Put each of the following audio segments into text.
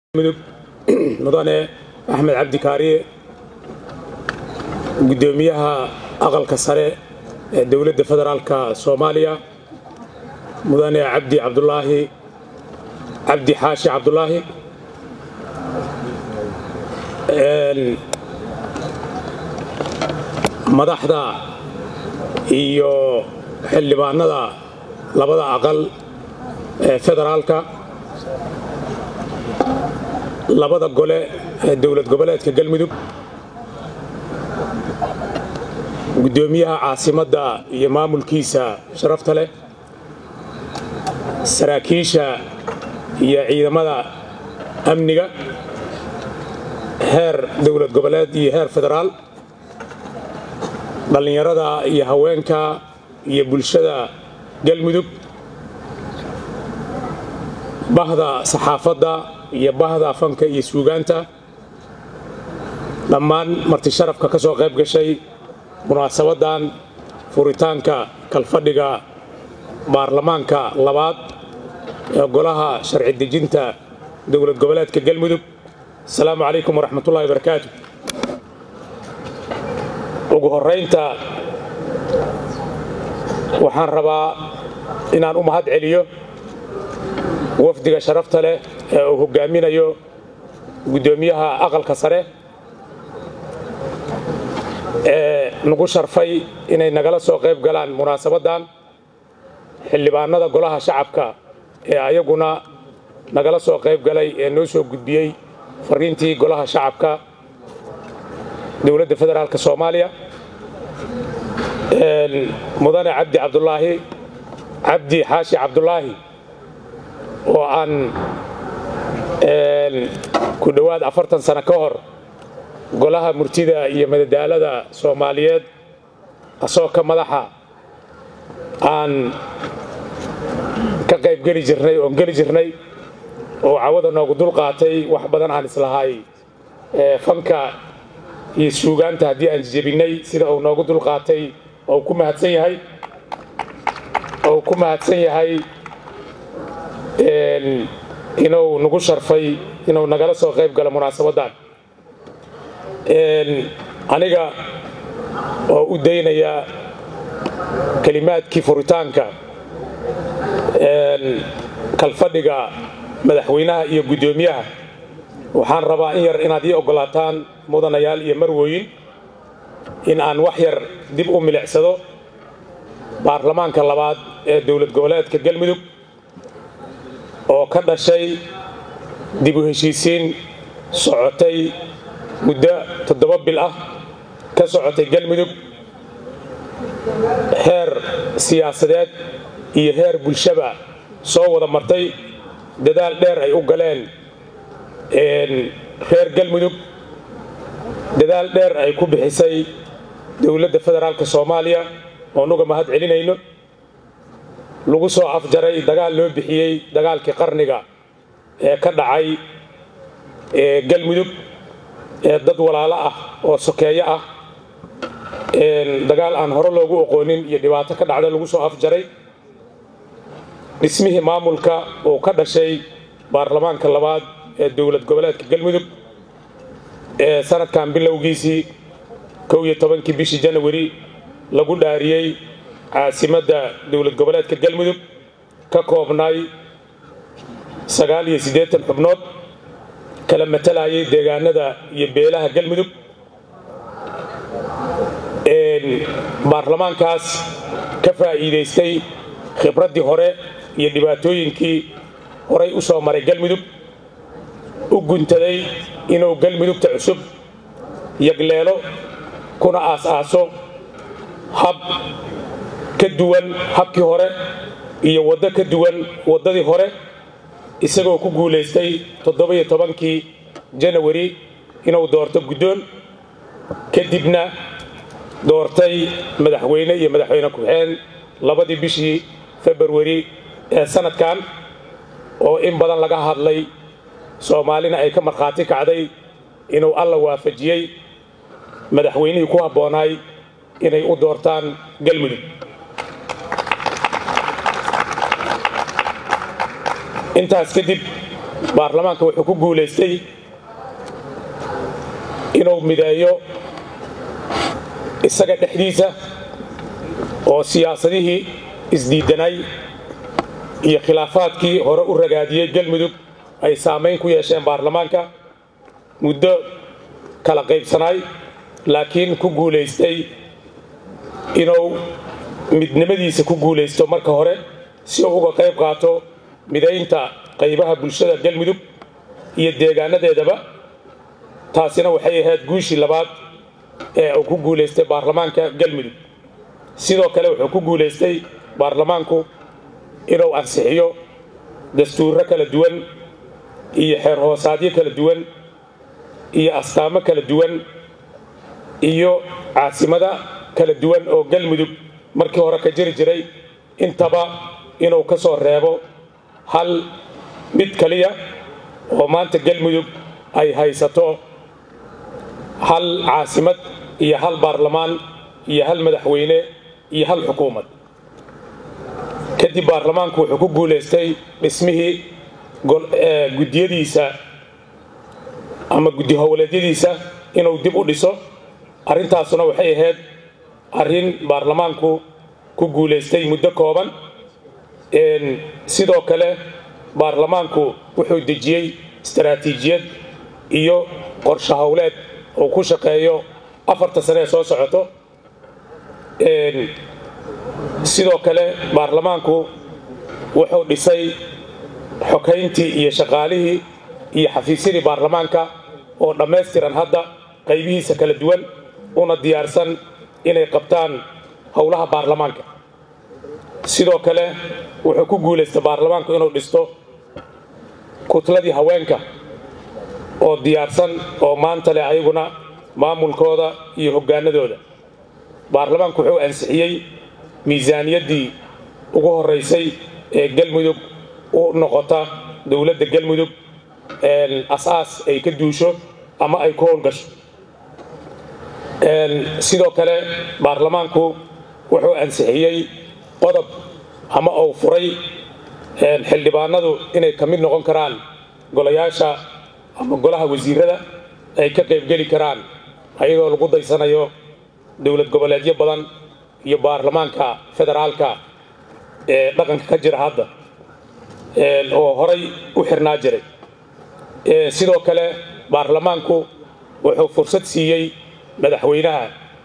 mudug mudane axmed cabdi kaariye guddoomiyaha aqalka sare ee dowladda federaalka soomaaliya mudane cabdi cabdulaahi cabdi xaashi cabdulaahi madaxda iyo xildhibaanada labada aqal ee federaalka labada gole ee dowlad goboleedka galmudug guddoomiyaha caasimadda iyo maamulkiisa sharafta leh saraakiisha iyo ciidamada amniga heer dowlad goboleed iyo heer federaal dhallinyarada iyo haweenka iyo bulshada galmudug bahda saxaafadda iyo bahda fanka iyo suugaanta dhammaan marti sharafka ka soo qayb gashay munaasabaddan furitaanka kalfadhiga baarlamaanka labaad ee golaha sharci dejinta dowlad goboleedka galmudug asalaamu calaykum waraxmatullahi barakaatu ugu horraynta waxaan rabaa inaan u mahad celiyo wafdiga sharafta leh ee uu hoggaaminayo guddoomiyaha aqalka sare ee nagu sharfay inay nagala soo qayb galaan munaasabaddan xildhibaanada golaha shacabka ee ayaguna nagala soo qayb galay ee noo soo gudbiyey fariintii golaha shacabka dowladda federaalka soomaaliya mudane cabdi cabdulaahi cabdi xaashi cabdulaahi oo aan ku dhowaad afartan sano ka hor golaha murtida iyo madadaalada soomaaliyeed asoo ka madaxa aan ka qayb geli jirnay oon geli jirnay oo cawada noogu dul qaatay wax badan aan islahay fanka iyo suugaanta haddii aan jebinnay sida uu noogu dul qaatay oo ku mahadsan yahay oo ku mahadsan yahay inuu nagu sharfay inuu nagala soo qayb galo munaasabaddan aniga oo u daynaya kelimaadkii furitaanka kalfadhiga madaxweynaha iyo guddoomiyaha waxaan rabaa in yar inaad ii oggolaataan mudanayaal iyo marwooyin in aan wax yar dib u milicsado baarlamaanka labaad ee dowlad goboleedka galmudug oo ka dhashay dib u heshiisiin socotay muddo toddoba bil ah ka socotay galmudug heer siyaasadeed iyo heer bulshaba soo wada martay dadaal dheer ay u galeen reer galmudug dadaal dheer ay ku bixisay dowladda federaalka soomaaliya oonuga mahad celinayno lagu soo afjaray dagaal loo bixiyey dagaalkii qarniga ee ka dhacay galmudug ee dad walaalo ah oo sokeeyo ah dagaal aan hore loogu oqoonin iyo dhibaato ka dhacda lagu soo afjaray dhismihii maamulka uu ka dhashay baarlamaanka labaad ee dowlad goboleedka galmudug ee sanadkan bilowgiisii kow iyo tobankii bishii janawari lagu dhaariyey caasimadda dowlad goboleedka galmudug ka koobnay sagaal iyo siddeetan xubnood kala matalayay deegaanada iyo beelaha galmudug baarlamaankaas ka faa'iidaystay khibraddii hore iyo dhibaatooyinkii horay u soo maray galmudug u guntaday inuu galmudugta cusub yagleelo kuna aas-aaso hab ka duwan habkii hore iyo waddo ka duwan waddadii hore isagoo ku guulaystay toddoba-iyo tobankii janawari inuu doorto guddoon kadibna doortay madaxweyne iyo madaxweyne ku-xeen labadii bishii februari ee sanadkan oo in badan laga hadlay soomaalina ay ka markhaati kacday inuu alla waafajiyey madaxweynihii ku habboonaay inay u doortaan galmudug intaas kadib baarlamaanka wuxuu ku guulaystay inuu mideeyo isaga dhexdiisa oo siyaasadihii isdiidanay iyo khilaafaadkii hore u ragaadiyey galmudug ay saamayn ku yeesheen baarlamaanka muddo kala qaybsanaay laakiin ku guulaystay inuu midnimadiisa ku guulaysto marka hore si uu uga qayb qaato midaynta qaybaha bulshada galmudug iyo deegaanadeedaba taasina waxay ahayd guushii labaad ee uu ku guulaystay baarlamaanka galmudug sidoo kale wuxuu ku guulaystay baarlamaanku inuu ansixiyo dastuurro kala duwan iyo xeer hoosaadyo kala duwan iyo astaamo kala duwan iyo caasimada kala duwan oo galmudug markii hore ka jiri jiray intaba inuu ka soo reebo hal mid kaliya oo maanta galmudug ay haysato hal caasimad iyo hal baarlamaan iyo hal madaxweyne iyo hal xukuumad kadib baarlamaanku wuxuu ku guulaystay dhismihii guddiyadiisa ama guddi howleedyadiisa inuu dib u dhiso arrintaasuna waxay ahayd arrin baarlamaanku ku guulaystay muddo kooban sidoo kale baarlamaanku wuxuu dejiyey istaraatiijiyad iyo qorshe howleed uu ku shaqeeyo afarta sane ee soo socoto sidoo kale baarlamaanku wuxuu dhisay xokayntii iyo shaqaalihii iyo xafiisyadii baarlamaanka oo dhammaystiran hadda qaybihiisa kala duwan una diyaarsan inay qabtaan howlaha baarlamaanka sidoo kale wuxuu ku guulaystay baarlamaanku inuu dhisto kutladii haweenka oo diyaarsan oo maanta leh ayaguna maamulkooda iyo hoggaanadooda baarlamaanku wuxuu ansixiyey miisaaniyaddii ugu horraysay ee galmudug u noqota dowladda galmudug as-aas ay ka duusho ama ay ku howlgasho sidoo kale baarlamaanku wuxuu ansixiyey qodob ama uu furay xildhibaanadu inay ka mid noqon karaan golayaasha ama golaha wasiirada ay ka qaybgeli karaan ayadoo lagu daysanayo dowlad goboleedyo badan iyo baarlamaanka federaalka ee dhaqanka ka jira hadda oo horay u xirnaa jiray sidoo kale baarlamaanku wuxuu fursad siiyey madaxweynaha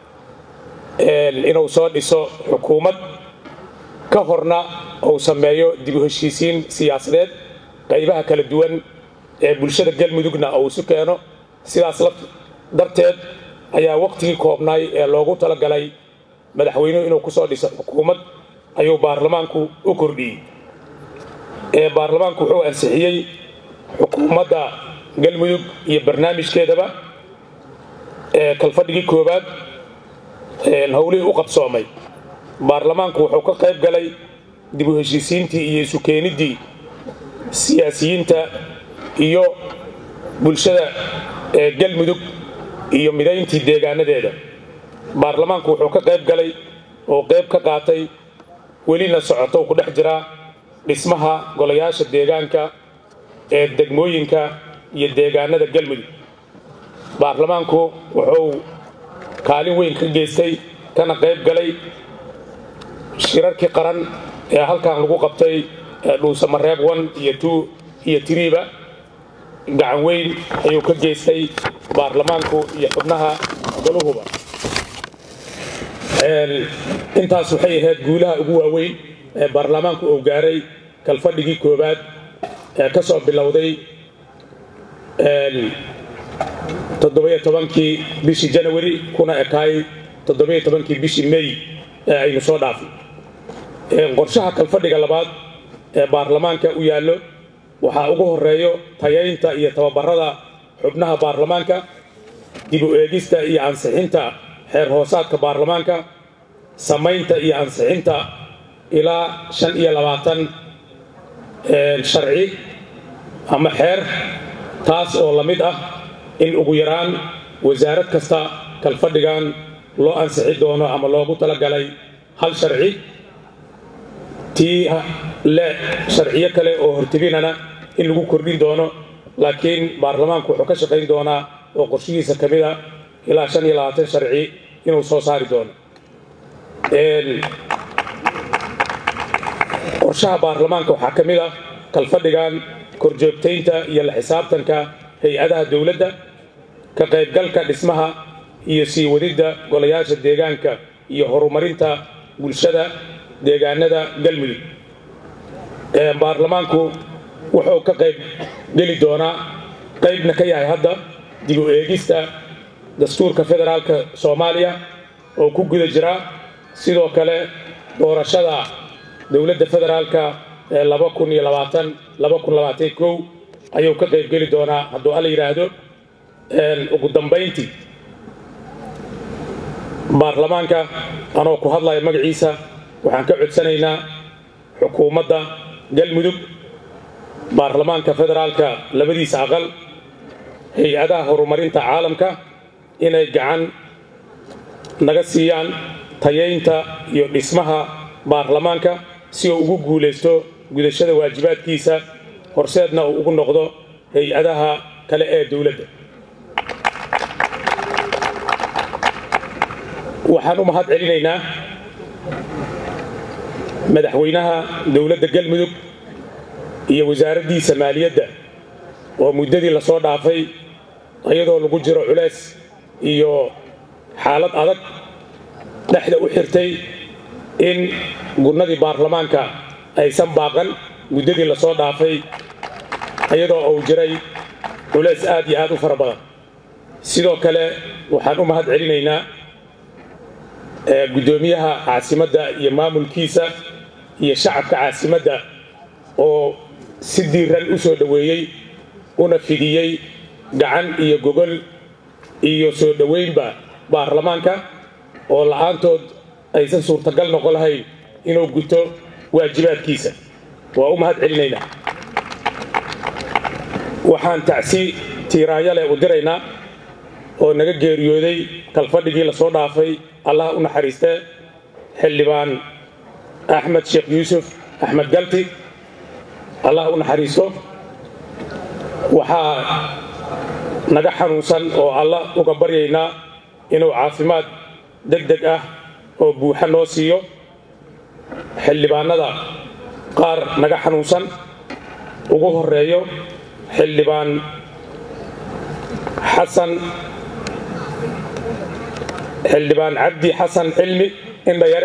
inuu soo dhiso xukuumad ka horna uu sameeyo dib u heshiisiin siyaasadeed qaybaha kala duwan ee bulshada galmudugna uu isu keeno sidaas darteed ayaa wakhtigii koobnaay ee loogu talagalay madaxweynuhu inuu kusoo dhiso xukuumad ayuu baarlamaanku u kordhiyey baarlamaanku wuxuu ansixiyey xukuumadda galmudug iyo barnaamijkeedaba kalfadhigii koowaad howlihii u qabsoomay baarlamaanku wuxuu ka qayb galay dib u heshiisiintii iyo isu keeniddii siyaasiyiinta iyo bulshada galmudug iyo midayntii deegaanadeeda baarlamaanku wuxuu ka qayb galay oo qayb ka qaatay welina socoto ku dhex jiraa dhismaha golayaasha deegaanka ee degmooyinka iyo deegaanada galmudug baarlamaanku wuxuu kaalin weyn ka geystay kana qayb galay shirarkii qaran ee halkan lagu qabtay dhuusamareeb one iyo two iyo tiriiba gacan weyn ayuu ka geystay baarlamaanku iyo xubnaha goluhuba intaas waxay ahayd guulaha ugu waaweyn ee baarlamaanku uu gaaray kalfadhigii koowaad ee ka soo bilowday toddobiyo tobankii bishii janawari kuna ekaay toddobiyo tobankii bishii may ee aynu soo dhaafay qorshaha kalfadhiga labaad ee baarlamaanka u yaallo waxaa ugu horeeyo tayaynta iyo tababarada xubnaha baarlamaanka dib u eegista iyo ansixinta xeer hoosaadka baarlamaanka samaynta iyo ansixinta ilaa shan iyo labaatan sharci ama xeer taas oo la mid ah in ugu yaraan wasaarad kasta kalfadhigan loo ansixi doono ama loogu talagalay hal sharci tii le sharciyo kale oo hortebinana in lagu kordhin doono laakiin baarlamaanku wuxuu ka shaqayn doonaa oo qorshihiisa ka mid a ilaa shan iyo labaatan sharci inuu soo saari doono qorshaha baarlamaanka waxaa ka mid ah kalfadhigan korjoogtaynta iyo la xisaabtanka hay-adaha dowladda ka qaybgalka dhismaha iyo sii wadidda golayaasha deegaanka iyo horumarinta bulshada deegaanada galmudug baarlamaanku wuxuu ka qayb geli doonaa qaybna ka yahay hadda dib u eegista dastuurka federaalka soomaaliya oo ku guda jira sidoo kale doorashada dowladda federaalka ee ayuu ka qayb geli doonaa hadduu alla yidhaahdo ugu dambayntii baarlamaanka anoo ku hadlaya magaciisa waxaan ka codsanaynaa xukuumadda galmudug baarlamaanka federaalka labadiisa aqal hay-adaha horumarinta caalamka inay gacan naga siiyaan tayaynta iyo dhismaha baarlamaanka si uu ugu guulaysto gudashada waajibaadkiisa horseedna uu ugu noqdo hay-adaha kale ee dowladda waxaan u mahad celinaynaa madaxweynaha dowladda galmudug iyo wasaaraddiisa maaliyadda oo muddadii lasoo dhaafay iyadoo lagu jiro culays iyo xaalad adag dhexda u xirtay in gurnadii baarlamaanka aysan baaqan muddadii lasoo dhaafay iyadoo uu jiray culays aad iyo aad u fara badan sidoo kale waxaan u mahad celinaynaa guddoomiyaha caasimadda iyo maamulkiisa iyo shacabka caasimadda oo si diiran u soo dhoweeyey una fidiyey gacan iyo gogol iyo soo dhoweynba baarlamaanka oo la'aantood aysan suurtagal noqon lahayn inuu guto waajibaadkiisa waa u mahad celinaynaa waxaan tacsi tiiraanya leh u diraynaa oo naga geeriyooday kalfadhigii lasoo dhaafay allah u naxariistee xildhibaan axmed sheekh yuusuf axmed galti allah u naxariisto waxaa naga xanuunsan oo alla uga baryaynaa inuu caafimaad deg deg ah oo buuxa noo siiyo xildhibaanada qaar naga xanuunsan ugu horeeyo xildhibaan xasan xildhibaan cabdi xasan cilmi indhayare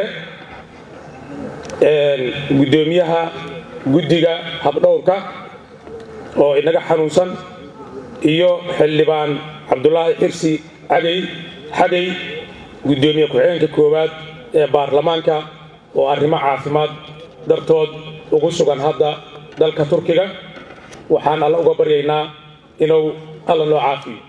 guddoomiyaha guddiga habdhowrka oo inaga xanuunsan iyo xildhibaan cabdulaahi xirsi cagay xagay guddoomiye ku-xigeenka koowaad ee baarlamaanka oo arrimo caafimaad dartood ugu sugan hadda dalka turkiga waxaan alla uga baryaynaa inuu alla noo caafiyo